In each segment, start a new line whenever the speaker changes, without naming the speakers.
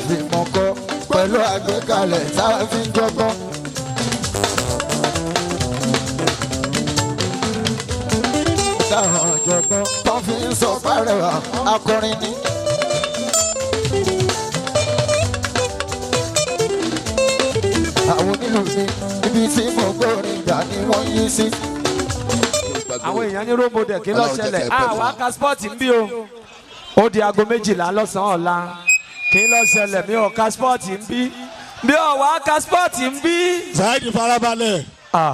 fi mọ̀ kọ́ pẹ̀lú àgbékalẹ̀ tá a fi ń jọgbọ́n. táwọn ọ̀jọ̀gbọ́n tó fi ń sọ párẹ̀wà akọrin ni. àwọn onílù mi ibi tí mo gbórin gbà ni wọ́n yí sí.
àwọn èèyàn ní róbò dẹ̀ kí ló
Ọlọ́run jẹ́
ṣẹlẹ̀
kẹ́ ẹ pẹ́
àwa
fún
ka spọ́ọ̀tì ń bí o ó di aago méjìlá lọ́sàn-án ọ̀la kí ló ṣẹlẹ̀ mi ò ka spọ́ọ̀tì ń bí bí ò wá ka spọ́ọ̀tì ń bí.
Saheed farabalẹ̀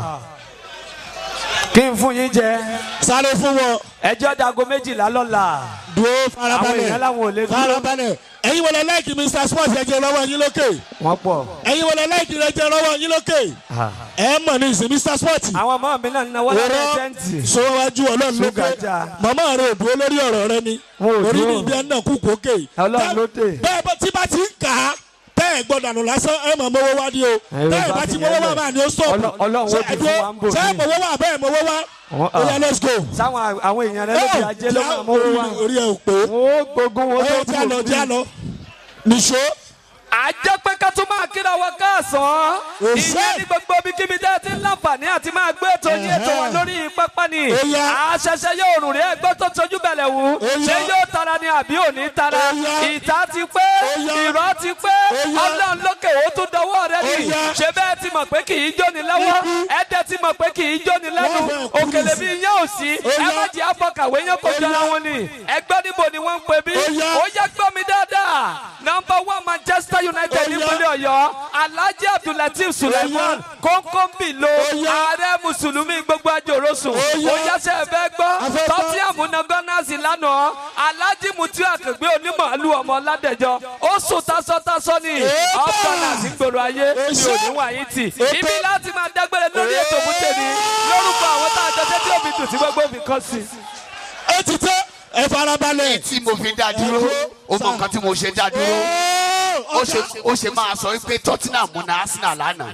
kí n fún yín jẹ
sáré fún wọn
ẹjọ́ dago méjìlá lọ́la
dúró
àwọn
farabalẹ̀
èèyàn làwọn ò lè dúró
farabalẹ̀ ẹ̀yin wọlé láìkì Mr Sports ẹ jẹ́ lọ́wọ́ yín lókè
wọ́n pọ̀
ẹ̀yin wọlé láìkì rẹ jẹ́ lọ́wọ́ yín lókè ẹ mọ̀ ní ìsìn Mr Sports
àwọn ọmọ mi náà ń náwó lábẹ́
òró
tẹ́ǹtì
sọ́wájú ọlọ́run ló pé
Ṣúgà já.
màmá rẹ ò dúró lórí ọ̀rọ̀ rẹ ni
Wọn ò
orí
dúró.
ní ibi ẹ̀ náà kú kókè
Ọlọ́run ló dé.
bẹ́ẹ̀ bá tí bá ti ń kà á tẹ́ ẹ̀ gbọ́dọ̀ nù lásán ẹ̀ mọ̀ mọ́wọ́ wá ní o
Ẹ̀rọ
tẹ́ ẹ̀
bá
bá
ti
ti mọ́wọ́
yẹn
wá
lẹ̀.
máa ní ó stop
Ọlọ́- Ọlọ́run ó
Ṣé
di fún wa ń bò
ṣé
mí.
mọ́wọ́ wá bẹ́ẹ̀ mọ́wọ́ wá
Wọ́n-
ó yá let's go.
sáwọn àwọn èèyàn rẹ lóbi ajé ló máa mú wa
orí ẹ̀ ò pé
wọ́n ó gbógun wọn
ẹ̀
tó
já lọ
kù
já lọ nìṣó
àjẹ́ pé ká tún máa kíra wọn káàsán
Òṣè.
ìyẹn ní gbogbo ibikíbi tẹ́ ẹ ti ń láǹfààní àti máa gbé ètò yín ètò wọn lórí pápá ni
Ó yá.
àṣẹṣẹ yóò rùn rí ẹgbẹ́ tó tojú bẹ̀lẹ̀ wù
Ó yá.
ṣé yóò tara ni àbí ò ní tara
Ó yá.
ìta ti pé
Ó yá.
ìrọ́ ti pé
Ó yá.
ọlọ́run lókè ó tún dọwọ́ rẹ
Ó
ni
yá.
ṣé bẹ́ẹ̀ ti mọ̀ pé kì í jóni lọ́wọ́ ẹ̀dẹ̀ ti mọ̀ pé kì í jóni lẹ́nu
Wọ́n fẹ́ kú
òkèlè
nísì.
bí yẹn ò sí
Ó
ẹ
yá.
má jẹ́ àfọkàwé yẹn kò
Ó
jọra
yá.
wọn ni ẹgbẹ́ níbo ni wọ́n ń pè bí
Ó yá.
ó yẹ gbọ́ mi dáadáa number one Manchester United
Ó yá.
nípínlẹ̀ Ọ̀yọ́ Alhaji Abdulateef Suleiman kónkónbìlò
Ó yá.
ààrẹ mùsùlùmí gbogbo àjòròsùn
Ó yá.
ó yáṣẹ́ ẹ fẹ́ gbọ́
A fẹ́ gbọ́.
tọ́tíàmù na gánàsì lánàá Alhaji Mutiu Akàngbé onímọ̀ọ́lù ọmọ Ládẹjọ́ ó sùn tásọ́tásọ́ ni
Èébà.
ọ̀pọ̀nà sí gbòòrò ayé mi ò ní wáyé tì ibi láti máa dágbére lórí ètò mútèmi lórúkọ àwọn tá a jọ tẹ́tí òbí tù tí gbogbo òbí kan sí.
ẹ ti tẹ́ ẹ farabalẹ̀.
tí mo fi dá dúró ó mọ nǹkan tí mo ṣe dá dúró ó ṣe ó ṣe máa sọ wípé Tottenham na Arsenal lánàá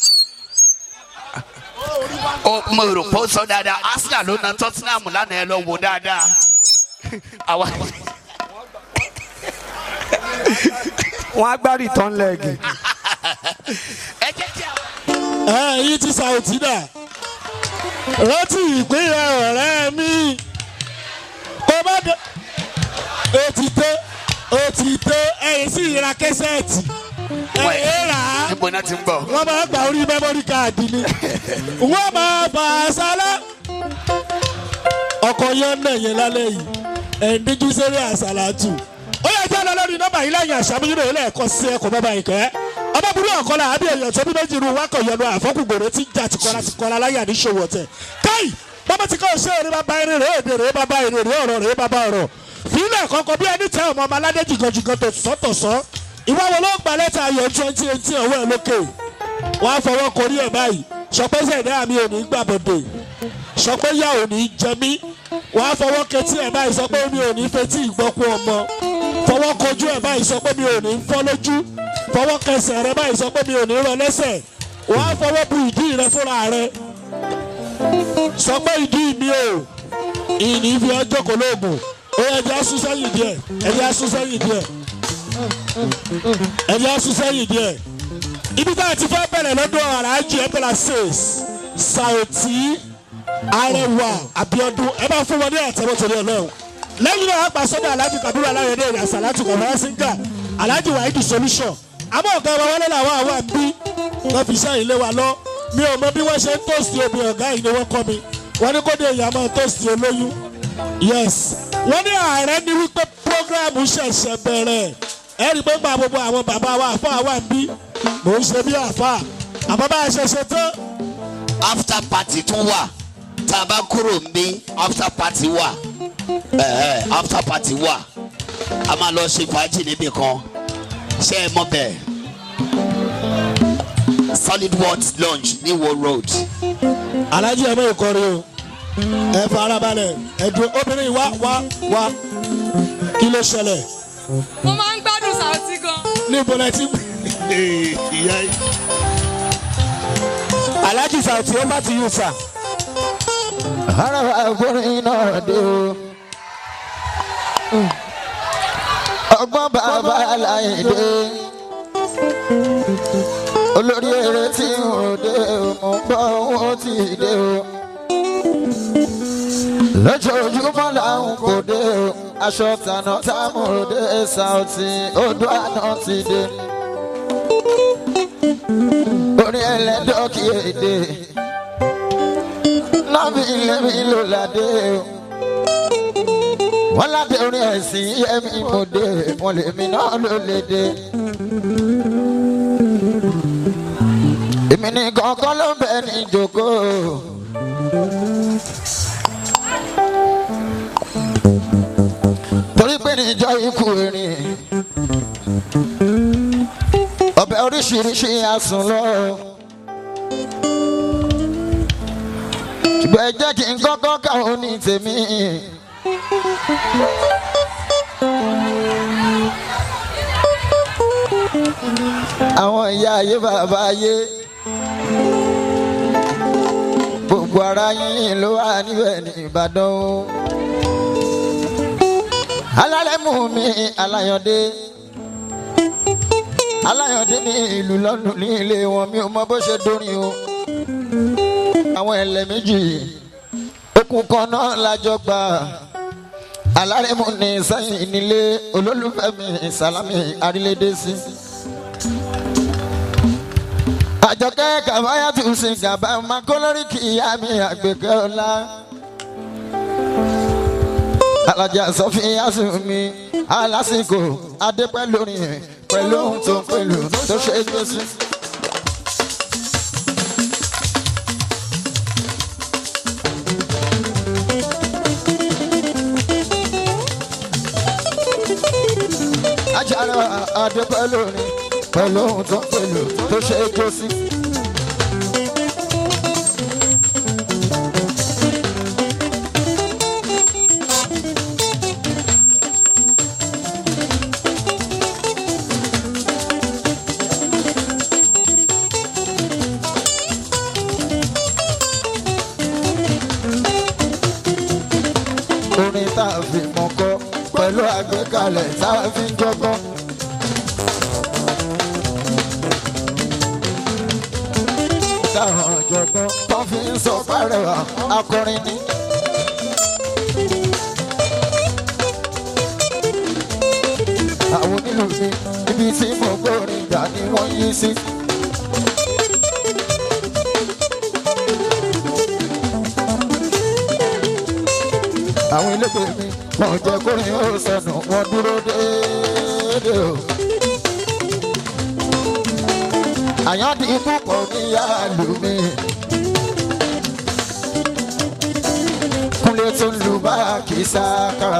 ó mo rò pé ó sọ dáadáa Arsenal ló na Tottenham lánàá ẹ lọ wò dáadáa àwa
wọ́n á gbá return leg.
ẹ jẹ́ kí a.
ẹ yìí ti sàwùtí dà rántí ìpínlẹ̀ ọ̀rẹ́ mi kó má dé o ti tó o ti tó ẹ̀yìn sí ìra kẹsẹ̀tì ẹ̀yìn rà á
níbo náà ti ń bọ̀.
wọ́n máa gba orí mẹ́mórì káàdì ni wọ́n máa fà á sálá ọkọ̀ yẹn ń nẹ̀yẹn lálẹ́ yìí ẹ̀ ń díjú sórí àsálàtù ó yẹ kí a lọ lórí nọ́mbà yìí lẹ́yìn àṣàmúyúrò ilé ẹ̀kọ́ sí ẹ̀kọ́ bàbá ìkẹ́ ọmọbìnrin ọ̀kọ́lá àbí èèyàn tó bí méjì ru wákọ̀ yẹnu àfọ́kùgbòrò tí ń jà tìkọ́lá tìkọ́lá láyé àníṣòwò ọ̀tẹ̀ káì bàbá tí kò ṣe èrè bàbá eré rè èdè rè bàbá èrè rè ọ̀rọ̀ rè bàbá ọ̀rọ̀ fílẹ̀ kọ́kọ́ bí ẹni tẹ ọmọ ọmọ aládé jìgànjìgàn tó sọ́tọ̀sọ́ ìwà wo ló gba lẹ́tà ayọ̀ twenty eighteen ọwọ́ ẹ̀ lókè wọ́n á fọwọ́ korí ẹ̀ báyìí sọpẹ́ sẹ̀dá mi ò ní gbà bọ̀dẹ̀ sọpẹ́ yà ò ní jẹ mí wọ́n á fọwọ́ ketí ẹ̀ báyìí sọ pé mi ò ní fetí ìgbọ́kú ọmọ fọwọ́ kojú ẹ̀ báyìí sọ pé mi ò ní fọ́ lójú fọwọ́ kẹsẹ̀ rẹ báyìí sọ pé mi ò ní rọ lẹ́sẹ̀ wọ́n á fọwọ́ bu ìdí rẹ fúnra rẹ sọ pé ìdí mi ò ìní fi ọjọ́ kò lóògùn ó yẹ ẹjẹ́ asún sẹ́yìn díẹ̀ ẹjẹ́ asún sẹ́yìn díẹ̀ ẹjẹ́ asún sẹ́yìn díẹ̀ ibi tá a ti fẹ́ bẹ̀rẹ̀ lọ́dún aláàjì ẹ̀bẹ̀rẹ̀ six Saoti Arẹwà Abíọ́dún ẹ bá fún wọn ní àtẹ̀wọ́tẹ̀lẹ́ ọlọ́run lẹ́yìn náà àgbà sọ́dọ̀ aláàjì Kabiru aláyẹ̀dẹ ìrìn àsàlátù kọ̀ọ̀rọ̀ síngà aláàjì wàhídì solution àmọ́ ọ̀gá wa wọlé làwọn àwọn àbí wọn fi iṣẹ́ ilé wa lọ mi ò mọ bí wọ́n ṣe ń tóòsì omi ọ̀gá yìí ni wọ́n kọ́ mi wọ́n ní kó dé ìyá máa tóòsì olóyún yes wọ́n ní ààrẹ ní wípé programu ṣẹ̀ṣẹ̀ bẹ̀rẹ̀ ẹ rí i pé gba gbogbo àwọn bàbá wa àfa wa ń bí mò ń ṣe bí àfa àmọ́ bá a ṣe ṣe tán
after party tún wà tá a bá kúrò ń bí after party wà ẹ ẹ after party wà a máa lọ ṣe fàájì níbì kan ṣé ẹ mọ bẹ́ẹ̀ solid words lounge ní wo road
alájí ẹ mọ ìkọrin o ẹ farabalẹ̀ ẹ dúró obìnrin wá wá wá kí ló ṣẹlẹ̀
mo máa ń gbádùn Saoti gan.
níbo lẹ ti ìyá yìí.
Alhaji Saoti ó bá ti yù sà.
ara àgbọ̀nrín náà dé o. ọgbọ́n bàbá aláìdé olórí eré tí ń ròde mo ń bọ́ owó tí ì dé o lójoojúmọ́ làwọn kò dé o aṣọ tànà támúròdé ṣàùtì odò àná ti dé orin ẹlẹ́dọ́kì èdè nọ́ọ̀bì lẹ́mí ló ládé o wọ́n ládé orin ẹ̀sìn yẹ́mi mo dé wọ́n lèmi náà ló lè dé. èmi ní kọ̀ọ̀kan ló bẹ ní ìjókòó. torí pé níjọ́ ikú erin ọbẹ̀ oríṣiríṣi àsùn lọ. ṣùgbọ́n ẹ jẹ́ kí n kọ́kọ́ káwọn ní tèmi. àwọn ìyá ayé bàbá ayé gbogbo ara yín ló wà níbẹ̀ ní Ìbàdàn o. alálẹ̀ mú mi aláyọ̀dé aláyọ̀dé ní ìlú lọ́nù ní ilé wọn mi ò mọ bó ṣe dórin o. àwọn ẹlẹ́ méjì okùn kan náà lájọ gbà alárẹ̀mú ní sẹ́yìn nílé olólùfẹ́ mi sálámì arílédé sí. àjọkẹ́ kàbáyà tún sin gàbá máa kó lórí kì í yá mi àgbẹ̀kẹ́ ọ̀la. alájà sọfíà sùn mi alásìkò adépẹ́ lórí pẹ̀lú ohun tó ń pẹ̀lú tó ṣe é gbé sí. ajára adépẹ́ lórí pẹ̀lú ohun tó ń pẹ̀lú tó ṣe é gbé sí. orin tá a fi mọ̀ kọ́ pẹ̀lú àgbékalẹ̀ tá a fi ń jọgbọ́n. táwọn ọ̀jọ̀gbọ́n tó fi ń sọ fárẹ̀wá akọrin ni. àwọn onílù mi ibi tí mo gbórin gbà ni wọ́n yí sí. àwọn elégbè mi wọn ò jẹ́ kórin ó sọnù wọn dúró déédéé o. àyàndí púpọ̀ níyàlú mi. kúnlé tó ń lu báàkì sákàrà.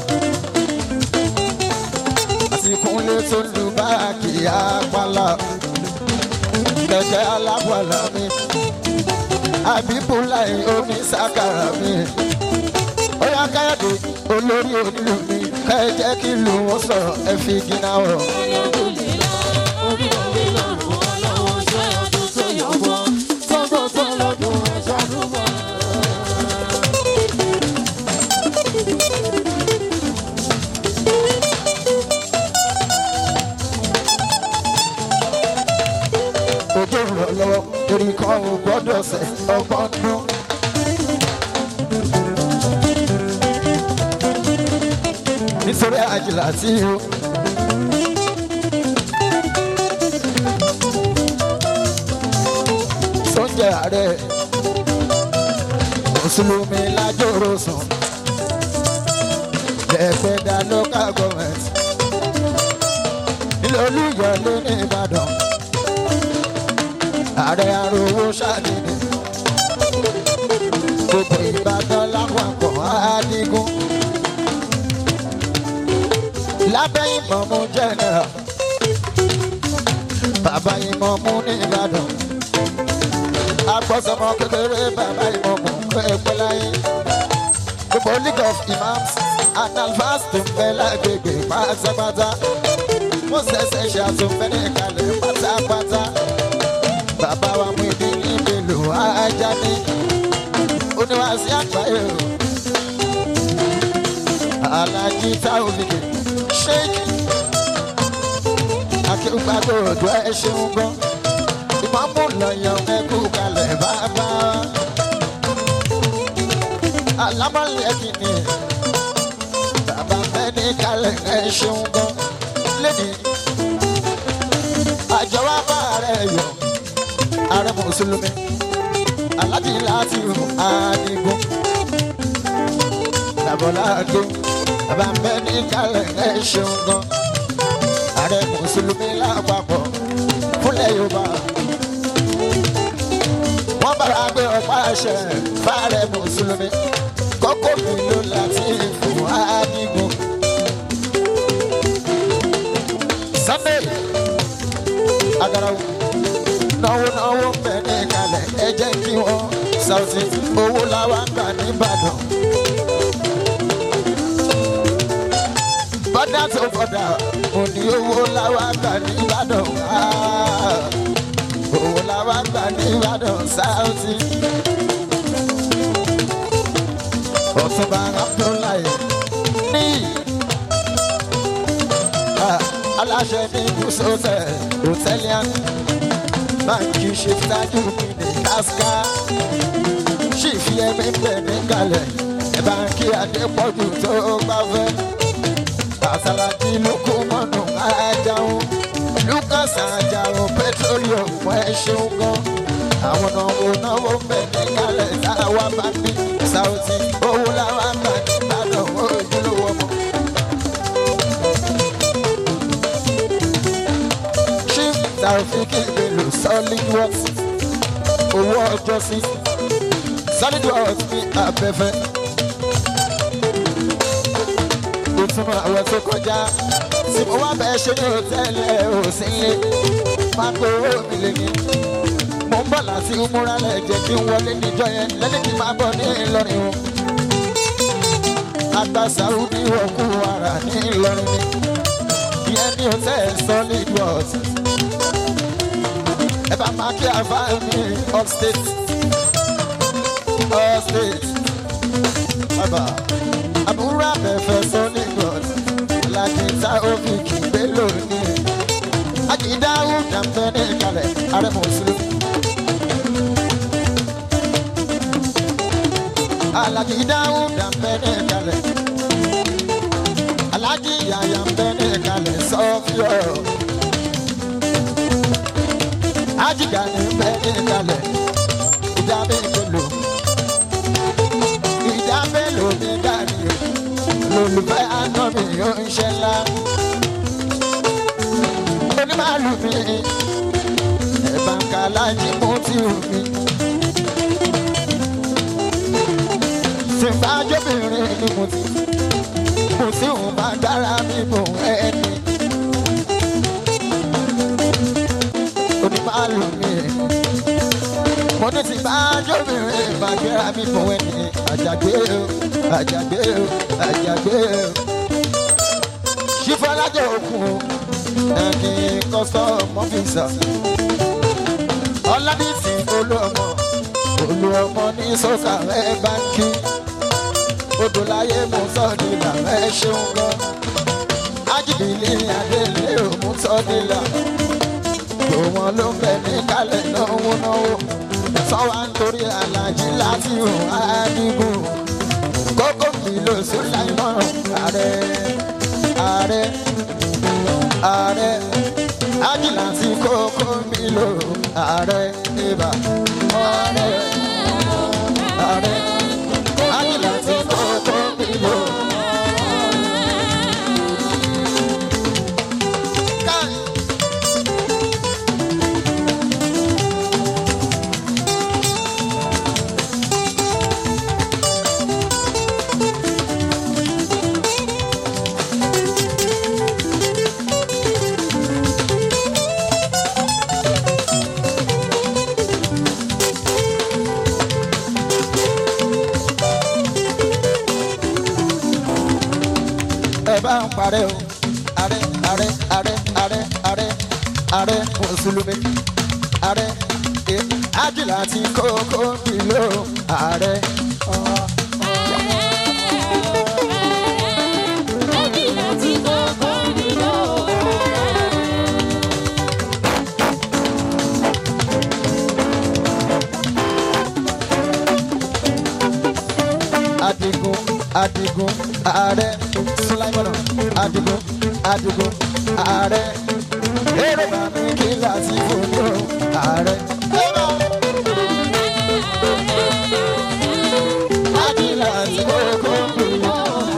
àti kúnlé tó ń lu báàkì àpàlà. kẹ̀kẹ́ alábọ̀là mi. àbíbúláì omi sákàrà mi bóyá káyọ̀dé olórí onílù mi ká ẹ jẹ́ kí ìlú wọn sọ̀rọ̀ ẹ fi gíná wọ̀. ojú rọ̀ lọ́wọ́ torí kan ò gbọ́dọ̀ sẹ̀ ọgbọ́n dún. nítorí àjìlá tí o. sọ́njà rẹ̀ mùsùlùmí lájòrò sùn lẹ́gbẹ̀dá local government nílò olúyọ̀lé ní ìbàdàn ààrẹ arówó ṣàdínì gbogbo ìbàdàn lápapọ̀ àdígún lábẹ́ ìmọ̀mú general bàbá ìmọ̀mú ní ìbàdàn agbọ́sọmọ kékeré bàbá ìmọ̀mú pẹ́ẹ́pẹ́ láyé gbogbo league of imams and alfas tó ń bẹ lágbègbè pátápátá mo ṣẹ̀ṣẹ̀ ṣe àtúnfẹ́ ní ìkàlẹ̀ pátápátá bàbá wa mú ibi ní ìbèlò ajá ní oníwàásí àgbáyé o alájí táwọn òbí ṣéèkì akéwàgbọ́ òdò ẹ ṣeun gan ìmọ̀mú lọ́yọ̀ ẹkú kalẹ̀ bàbá alámọ̀lẹ́ kìíní bàbá mẹ́ni kalẹ̀ ẹ ṣeun gan lẹ́ni àjọ wa bá rẹ̀ yọ ààrẹ mùsùlùmí aláàjì láti àdìgún làbọ̀láàdó bàbá mẹ́ni kalẹ̀ ẹ ṣeun gan ààrẹ mùsùlùmí lápapọ̀ fúnlẹ̀ yorùbá wọ́n bára gbé ọ̀pá àṣẹ fáàrẹ mùsùlùmí kókó mi ló láti fún àdìgún. sunday agarawo náwó náwó bẹ̀rẹ̀ kalẹ̀ ẹ jẹ́ kí wọ́n Saoty owó làwọn gbà nìbàdàn. bọ́dà tó bọ́dà òní owó làwọn gbà nìbàdàn. Ah, owó làwọn gbà nìbàdàn Saoty. ọ̀túnba abdullahi ní ah, aláṣẹ ní gúúsọ̀tẹ̀ hòtẹ́líàn báńkì ṣètájú mi ní káská ṣìfì ẹ̀mí bẹ̀ ní kalẹ̀ ẹ̀ báńkì adépọ̀jù tó gbáfẹ́ àtàlàjì lóko mọ́nù ajáhùn lucas ajáhùn petroleum ẹ̀ ṣeun gan àwọn náwó náwó bẹ̀ ní kalẹ̀ táwa bá ní Saoty owó làwọn bá ní ìbàdàn ojúlówó mọ́. chief taofik bello solid works owó ọjọ́ sí solid works ní abẹ́fẹ́ ìtumọ̀ àwọn tó kọjá tí mo wá bẹ́ẹ̀ ṣe ní òtẹ́ẹ̀lẹ̀ òsínlé máa kó owó mi lé ní mo ń bọ̀ láti múra lẹ̀ jẹ́ kí n wọlé níjọ yẹn lẹ́ni kí n máa bọ̀ ní ìlọrin o àgbà saudi wọ̀kú ara ní ìlọrin ni ìyẹn ní hotel solid works ẹ bá máa kí àbá mi upstate upstate bàbá àbúrò abẹ́fẹ́ solid works làkìtà òfìkì gbé lónìí àjìdáwò dàmbẹ́ ní ìkàlẹ̀ ààrẹ mùsùlùmí. Alhaji Dáúdà ń bẹ ní ìkàlẹ̀. Alhaji Yàyà ń bẹ ní ìkàlẹ̀ sọ́fíọ̀. Ajiga ní ń bẹ ní ìkàlẹ̀. Ìjà mélòó? Ìjà mélòó ní dàrí o? Lolùfẹ́ àná mi ò ń ṣe ńlá. Onímàlù mi, ẹ̀bà ń kà láyé mú tí ò mi. tí n bá jóbìnrin ni mo ti mo sì ń bá dára mi mò ẹni. onímàlù mi mo ní tí n bá jóbìnrin bá gbéra mi mò ẹni. àjàgbé o àjàgbé o àjàgbé o. ṣífọ́lájọ òkun ẹni custom officer ọládìsí olúọmọ olúọmọ ní sọ́kà ẹ̀ báńkì odò láyé mú sọ́ọ̀dìlà ẹ ṣeun lọ. ájìbìlì adélé òmù sọ́ọ̀dìlà. tó wọn ló ń bẹ ní kálẹ̀ náwó náwó. sọ́wọ́ nítorí alájí láti hùn àdìgún. kókó kìlò sùláìmọ̀ ààrẹ ààrẹ ààrẹ ájì láti kókó kìlò ààrẹ ibà ààrẹ ààrẹ ájì láti kókó kìlò. Káì. ẹ bá ń parẹ́ o ààrẹ ààrẹ ààrẹ ààrẹ ààrẹ ààrẹ mùsùlùmí ààrẹ ẹ ájìlá ti kókó kìló ààrẹ.
Ájìlá ti kókó
adigun ààrẹ sulaimana adigun adigun ààrẹ èrè bàmí kí láti fòní o ààrẹ. Adila ti kókó mi.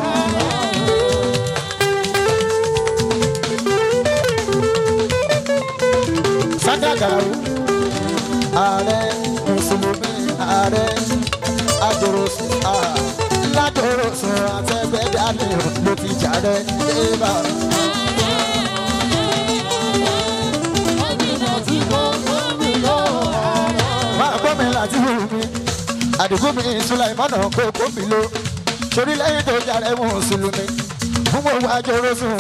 Sádàgàrú ààrẹ mùsùlùmí ààrẹ àjòròsùn lájòròsùn àtẹgbẹ́dálẹ̀ ló ti jàre débà. máa gbọ́ mi láti wù mí àdìgún mi sulaimana kókó mi ló torí lẹ́yìn tó jàre mùsùlùmí fún gbogbo àjòròsùn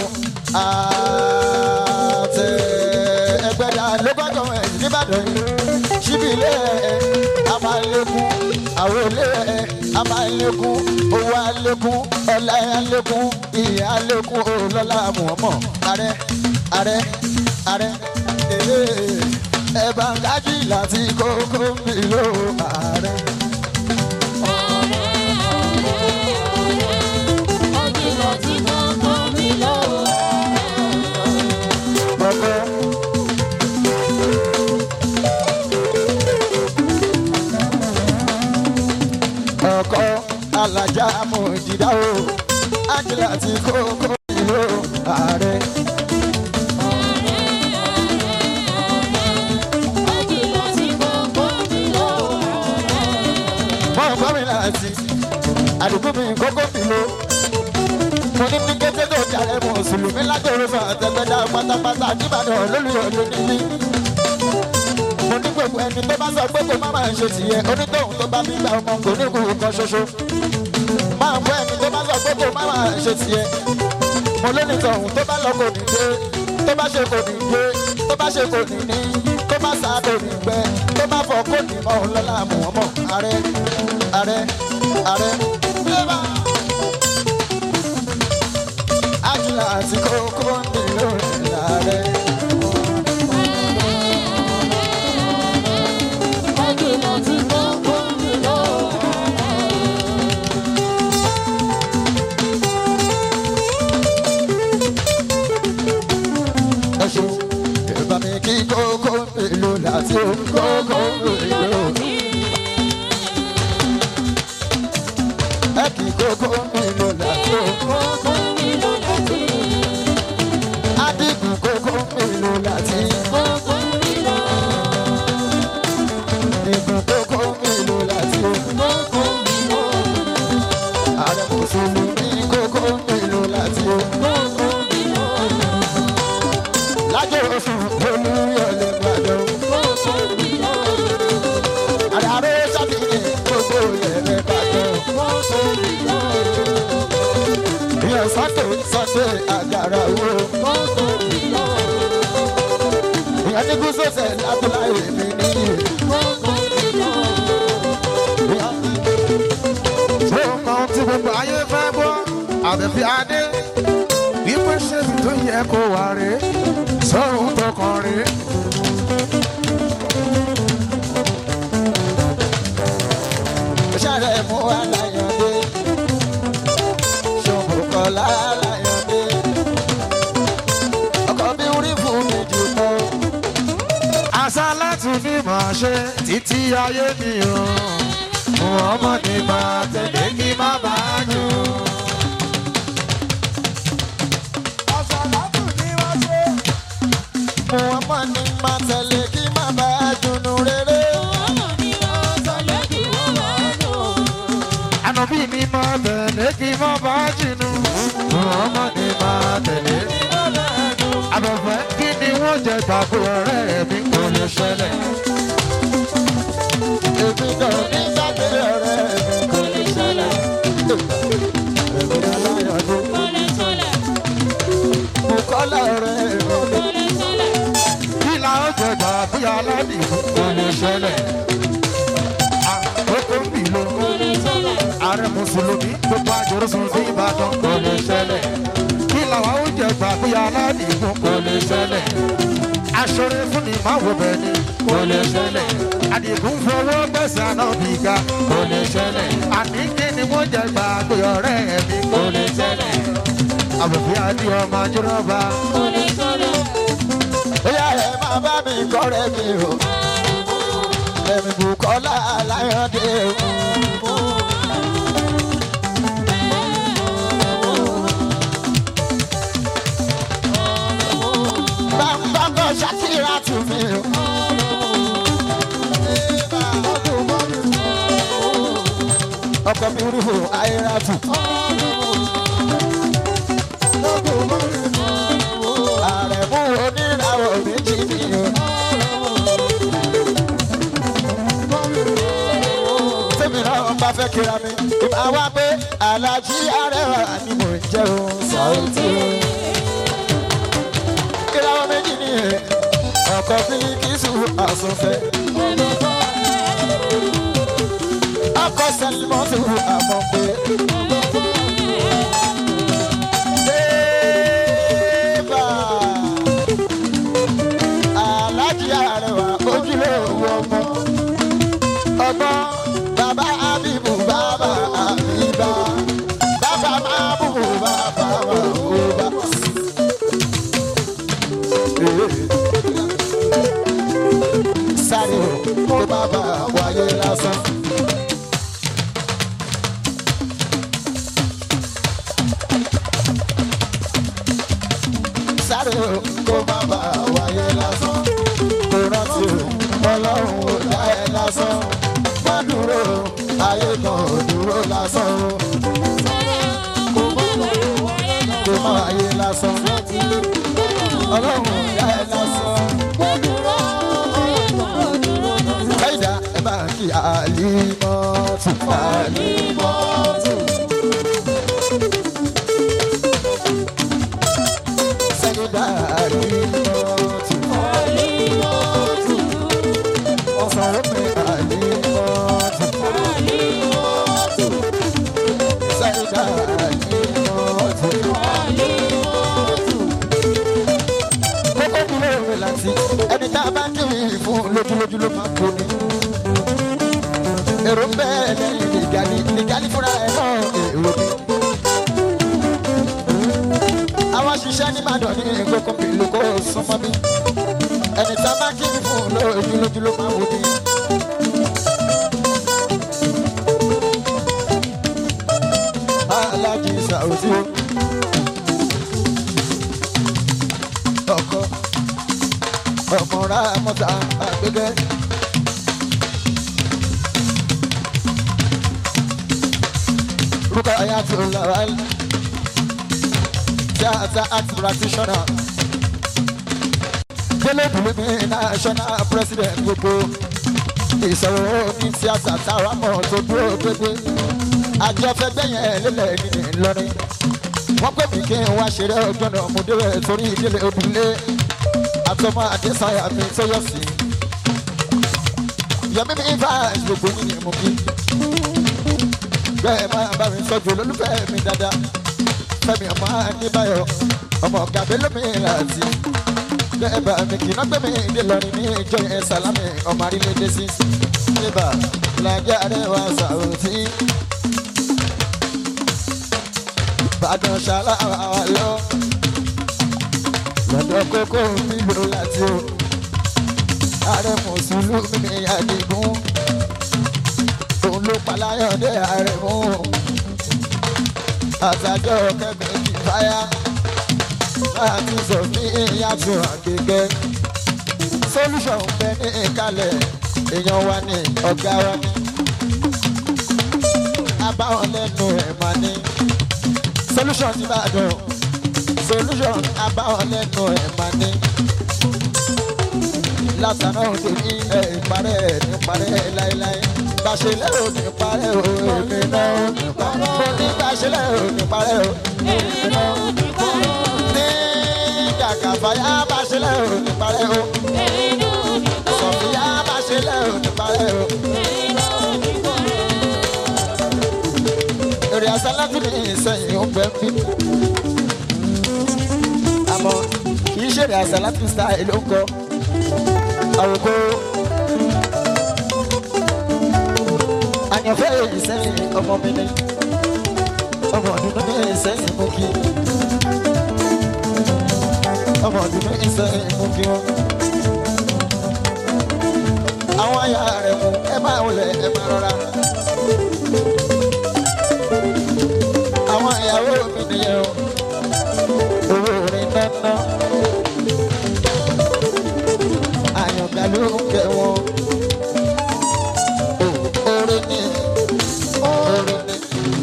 àtẹ ẹgbẹ́dá lọ́gbàjọ́ ẹ̀ nìbàdàn yìí síbi ilé ẹ̀ a máa lékún àwọn ilé ẹ̀ a máa lékún owó alékún ọlá alékún ìyá alékún olọ́lá mọ̀ọ́mọ̀ ààrẹ ààrẹ ààrẹ ee ẹ bá ń kájí láti kókó mi ló ààrẹ. Bọ́kọ́. ọkọ alájà mọ̀jìdá o ángela ti kókó ìlú ààrẹ. mọ gómìn láti àdúgbò mi kókó ìlú. mo ní ní kété tó jàre mùsùlùmí lájọrò fún àtẹgbẹdá pátápátá nìbàdàn olólùyọ̀ ló ní bí mo ní gbogbo ẹni tó bá sọ pé kò má máa ṣe tìyẹ onítọ̀hún tó bá gbígbà ọmọ kò ní kú kan ṣoṣo máa bọ́ ẹni tó bá sọ pé kò má máa ṣe tìyẹ mo lónìtọ̀hún tó bá lọ kò ní dé tó bá ṣe kò ní dé tó bá ṣe kò ní ní tó bá sá kò ní gbẹ tó bá fọ kò ní mọ òun lọ́la mọ̀ wọ́n mọ̀ ààrẹ ààrẹ ààrẹ flavour. Ájúlá àti kókó ń dè lórí ààrẹ. ẹṣu ìbá mi kí kókó èlò láti ó kókó èlò. ẹ kí kókó èlò láti ó. adigun kókó èlò láti. igun kókó èlò láti ó. ààrẹ mùsùlùmí kókó èlò láti ó. lájọ òfin olúyọlé gbàdọ̀. àdàrú sábìyẹ gbogbo yẹrẹ gbàdọ̀. ìyẹn sọ́tò sọ́tò àgàrà wo. ìyẹn ní gúúsọ̀sẹ̀ lábúláyé mi níyì.
ṣé o mọ ohun tí gbogbo ayé fẹ́ gbọ́ àbẹ̀fẹ́ adé wípé ṣébi tó yẹ kó wà rè é sọ́run tó kàn rè é.
sáré mú aláyọ̀dé ṣòbùkọ́lá aláyọ̀dé ọkọ̀ bí orí fún mi jù mọ́.
àṣà láti ní màá ṣe títí ayé mi o ọmọ ní máa tẹ̀lé kí má bàa jù.
mo ọmọ ní má tẹ̀lé kí má bá a dùnnú rere.
ànàbí mi máa tẹ̀lé kí má bàa jìnnú ọmọ ní máa tẹ̀lé. àbẹ̀fẹ́ kí ni wọ́n jẹ tàbí ọ̀rẹ́ mi kò lè ṣẹlẹ̀.
èmi náà ní sábẹ́ ọ̀rẹ́ mi kò ní ṣẹlẹ̀. èmi aláyọ̀dé mo kọ́lá ọ̀rẹ́ mi.
kí la ó jẹ tàbí aládìmú kò lè ṣẹlẹ̀. àkókò ń bì ló ààrẹ mùsùlùmí gbogbo àjọrọsùn sí ìbàdàn kò lè ṣẹlẹ̀. kí làwọn ó jẹ tàbí aládìmú kò lè ṣẹlẹ̀. ṣoore fún ni má wo bẹ́ẹ̀ ni kò lè ṣẹlẹ̀ àdìgún fọwọ́ gbẹ̀sẹ̀ àná bí ga kò lè ṣẹlẹ̀ àní kí ni wọ́n jẹ gbàgbé ọ̀rẹ́ mi kò lè ṣẹlẹ̀ àbùkù àdì ọmọ ajúrọ̀bà
bóyá ẹ máa bá mi kọ́rẹ́ mi o ẹ̀mí Bùkọ́lá Aláyọ̀dé o. bámbámbọ̀ ṣàkírà tù mí o. ọkọ̀ mi rúfò ayéra tù. àrẹ̀mú oníràwọ̀ méjì mi o. tèmi náà bá fẹ́ kíra mi ìmọ̀ wá pé alájí arẹwà ni mò ń jẹ́ o Saoty o. ìràwọ̀ méjì ni ẹ̀ ọkọ̀ bí kìsù àsùnfẹ́. ọkọ̀ sẹ́límọ́tò àmọ́ pé. Eba! Alájí Arẹwà ojúlówó ọmọ. Ọmọ bàbá Abibu bàbá Abiba. Bàbá Mabubu bàbá Mabuba. Sáré o, kó bàbá wáyé lásán. sáré o kó má bà wáyé lásán kó rántí o ọlọ́run ò dá ẹ lásán má dúró ayé kan ò dúró lásán o kó má wáyé lásán ọlọ́run ò dá ẹ lásán. Ẹ̀dá ẹ bá kí àlímọ́tù àlímọ́tù. Sẹ́yìndà àlímọ́tù. Ọ̀sán omi àlímọ́tù. Sẹ́yìndà àlímọ́tù. Kókó kúrò rẹ̀ láti ẹni tá a bá kiri fún lójúlójú ló máa kó ni. Èrò ń bẹ́ẹ̀ lẹ́yìn nìgalí nìgalí fúnra ẹ̀ náà èrò ni. Àwọn ṣiṣẹ́ ní Ìbàdàn ní gbogbo ìlú kó súnmọ́ bí. Ẹni tá a bá kiri fún lójúlójú ló máa wò ni. Alájí Saoty o. Ọkọ ọmọra mọta àgbẹgẹ. Rukayatullah theatre art practitioner. Délé Bùnmi national president gbogbo ìsọ̀rọ̀ ní tíátà táwa mọ̀ tó dúró gbégbé. Àjọ fẹgbẹ́ yẹn lélẹ̀ nínú Ìlọrin. Wọ́n pè mí kí n wá ṣeré ọjọ́ náà mo débẹ̀ torí ìdílé òdùnlé àtọmọ àdésáyà mi tó yọ sí. Yọmí mi bá gbogbo yín ni mo kí. Bẹ́ẹ̀ máa bá mi sọ́jú olólùfẹ́ mi dáadáa. Fẹ́mi ọmọ Adébáyọ̀ ọmọ ọ̀gá Bélómi láti. Bẹ́ẹ̀ bá mi kì í náà gbé mi dé lọ́rin ní ìjọ yẹn Sálámì ọmọ Arílédé sí. Bébà Làjẹ́ Àrẹwà Saoty. Bàdàn ṣàlàwà wà lọ lọ́dọ̀ kókó nílò láti o ààrẹ mùsùlùmí ní àdìgún òun ló paláyọ̀dé ààrẹ mú àtàjọ kẹgbẹ́ ti fáyà láti sọ ní ìyàtọ̀ àgbègbè solution bẹ ní ìkàlẹ̀ èèyàn wa ní ọ̀gá wa ní abáwọn lẹ́nu ẹ̀ máa ní solution ti bá dùn solution abáwọn lẹ́nu ẹ̀ máa ní. látàná òde ní ẹ̀ ìparẹ́ ẹ̀ ní parẹ́ láéláé. gbàṣẹ lẹ́rọ ní parẹ́ o èmi náà ò ní parẹ́. mo ní gbàṣẹ lẹ́rọ ní parẹ́ o èmi náà ò ní parẹ́. ní jàkàfàyà bàṣẹ lẹ́rọ ní parẹ́ o. sọ̀fìyà bàṣẹ lẹ́rọ ní parẹ́ o. èrè àsálàtì ní ìsẹ̀yìn ó bẹ́ẹ̀ bí àmọ́ kì í ṣèrè àṣàlátì style ló ń kọ àwòkọ́ àyànfẹ́ èyí sẹ́yìn ọmọ mi ni ọmọ ọdún ní sẹ́yìn mú kí ọmọ ọdún ní sẹ́yìn mú kí wọn. àwọn aya rẹ̀ mú ẹ máa wọlé ẹ máa rọra. àwọn ìyàwó mi nìyẹn o owó orin dáná àyànká ló ń kẹ wọn. orin ni orin ni.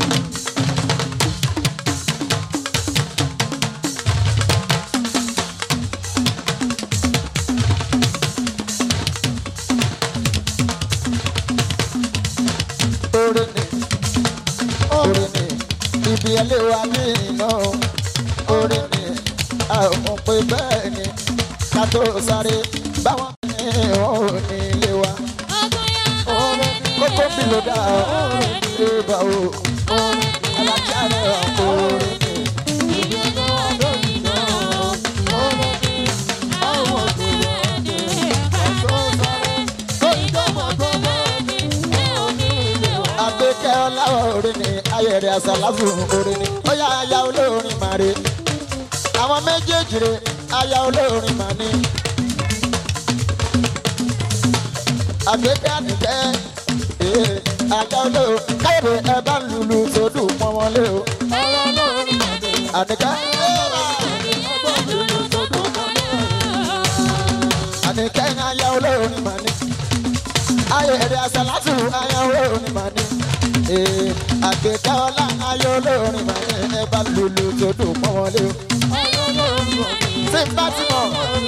orin ni orin ni ibi ẹlẹ́wà ní iná orin ni a ò mọ̀ pé bẹ́ẹ̀ ni ká tó sáré báwọn ní wọn ò ní ilé wa kókó bí ló dá orin ni bá o alájà rẹ̀ orin ni. àgbékẹ́ ọláwọ̀ orin ni ayẹ̀rẹ̀ àṣàláfù orin ni ó yá aya olórin màre àwọn méjèèjì rè aya olórin mà ní. àgbékẹ́ àdìgẹ́ ee aya olórin káyọ̀dé ẹ bá ń lulu sódù pọ́n wọn lé o. àdìgẹ́ àdìgẹ́ aya olórin mà ní ayẹ̀rẹ̀ àṣàlátù aya olórin mà ní. ee àgbékẹ́ ọlá aya olórin mà ní ẹ bá ń lulu sódù pọ́n wọn lé o. tí n bá ti mọ̀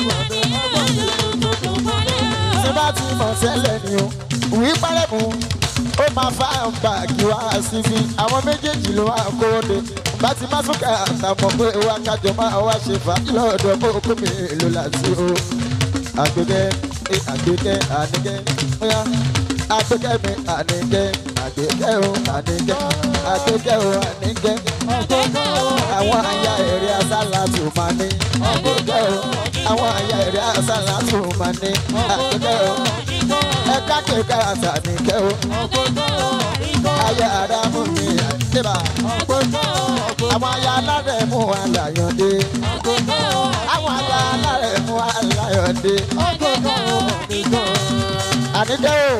tí n bá ti mọ̀ tẹ́lẹ̀ ni o wí pẹ́rẹ́ mu ó máa fa báàgì wá sí fi àwọn méjèèjì ló wá kó de bá ti má súnkà àtàmọ̀ pé wá kájọ máa wá ṣe fà lọ́dọ̀ kó kó mi lò láti o àgbẹ̀kẹ́ ẹ àgbẹ̀kẹ́ àníkẹ́ bóyá àgbẹ̀kẹ́ mi àníkẹ́ àgbẹ̀kẹ́ o àníkẹ́ àgbẹ̀kẹ́ o àníkẹ́ àwọn aya èrè asálà tó máa ní àgbẹ̀kẹ́ o àwọn aya èrè asálà tó máa ní àgbẹ̀kẹ́ o ẹ̀ka kẹ̀kẹ́ àtàníkẹ́ o aya àdámù mi àdébà àwọn aya alárẹ̀ mú àlàyọ̀dé àwọn aya alárẹ̀ mú àlàyọ̀dé àníkẹ́ o.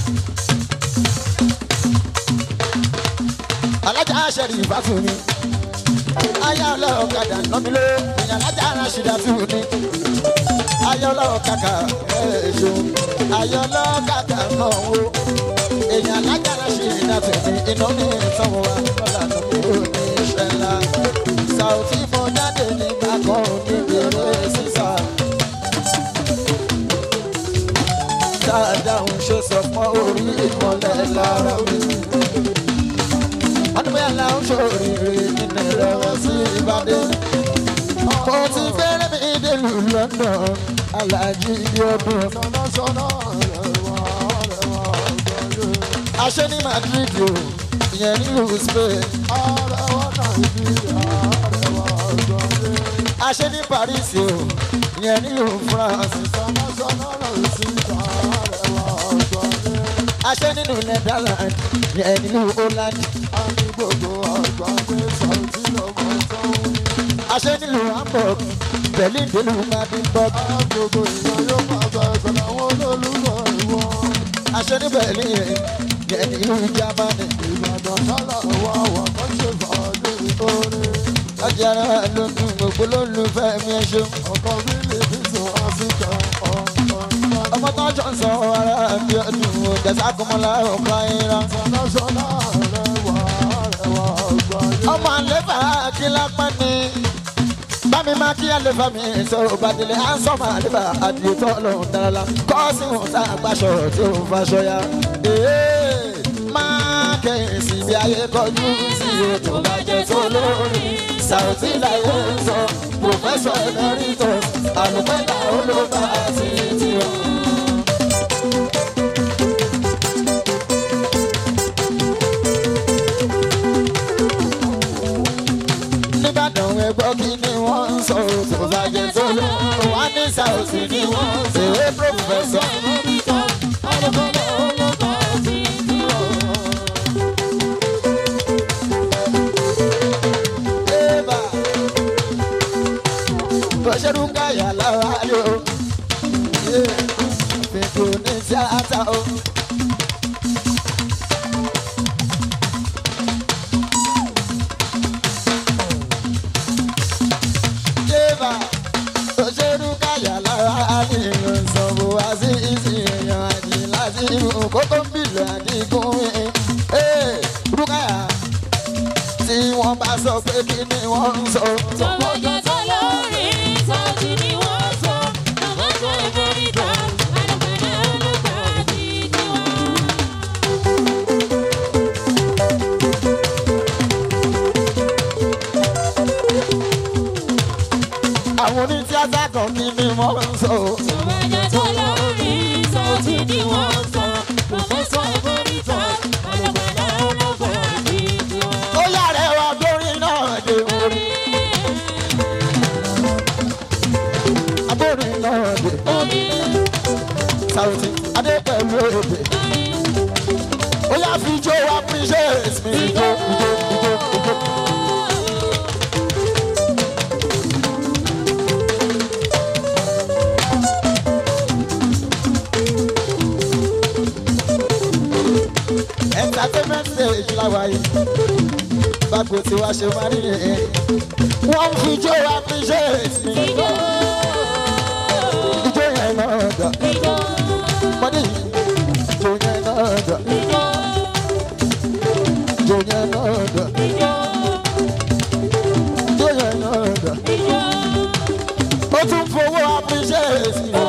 alájà aṣẹ́rì ìbáfún mi ayé ọlọ́ọ̀kadà nọ́mi ló èèyàn alájà aráṣídà tún ní ayé ọlọ́ọ̀kadà ẹ̀ẹ́dẹ́gbẹ̀ṣọ ayé ọlọ́ọ̀kadà náà wo èèyàn alájà aráṣídà tún ní iná ní ìsanwó wa lọ́la tó kúrò ní iṣẹ́ ńlá sàùtì mo jáde nígbà kan níbi eré sísá dáadáa ń ṣe sọ fún orí ìmọ̀lẹ̀ lára mi ọdúnbẹ́yà la ń ṣòrìrì nínú ìrẹ̀wọ̀ sí ìbàdàn. mo ti fẹ́rẹ́ mi délùú london alájí ibi ọdún. aṣẹ ní madrid o ìyẹn nílùú spain. aṣẹ ní paris o ìyẹn nílùú france. aṣẹ nínú netherlands ìyẹn nílùú holland. aṣẹ nílùú hamburg berlin nílùú madinburg. aṣẹ ní berlin yẹn nílùú germany. ọjà ara ló ń dùn gbogbo lólùfẹ́ mi ẹ ṣeun. ọmọ tó ń jọ ń sọ ara bí ọdún ọ̀dẹ̀sà kọmọlá ọ̀pá ìran. ọmọ àlefa akínlápá ni bámi máa kí àlefa mi sọ̀rọ̀ bàdìlẹ ansọmọ àlefa àdìyẹtọ lọhùn dára kọsí wọn sá àgbàṣọ tí ó faṣọ ya. máa kẹ́yìn sí bí ayé kọjú sí ètò bàjẹ́ tó lórí sàùtì láyé ń sọ pòfẹ́sọ̀ emeritus àlùpẹ́lá olóba àti tiwọn. nìbàdàn ẹgbọ́ kí ni wọ́n ń sọ òtò bàjẹ́ tó ló wà ní sáòsì ni wọ́n ṣèwé pòfẹ́sọ̀. Eba, bọ́sẹ̀rù káyà lára yóò. Fèkò ní tíátà o. Eba, bọ́sẹ̀rù káyà lára ní ìrọ̀sọ̀bù wá sí ìsìn èèyàn àjì láti ìlú kókó ń bìlù àdìgún mi. Rúkàyà tí wọ́n bá sọ pé kí ni wọ́n ń sọ. àwọn onítíátà kan kí ni wọ́n ń sọ. ó yàrá ẹwà gbórin náà dé orí. agbórin náà dé Saoty adé pẹ̀lú èdè. ó yà fi jó appreciate mi ijó ijó ijó ijó. entertainment stage láwàyè báko tí wàá ṣe máa rí ẹ wọ́n fi jó appreciate mi ijó yẹn náà dà mọ́dé yìí ijó yẹn náà dà ijó yẹn náà dà ijó yẹn náà dà ó tún fowó appreciate mi.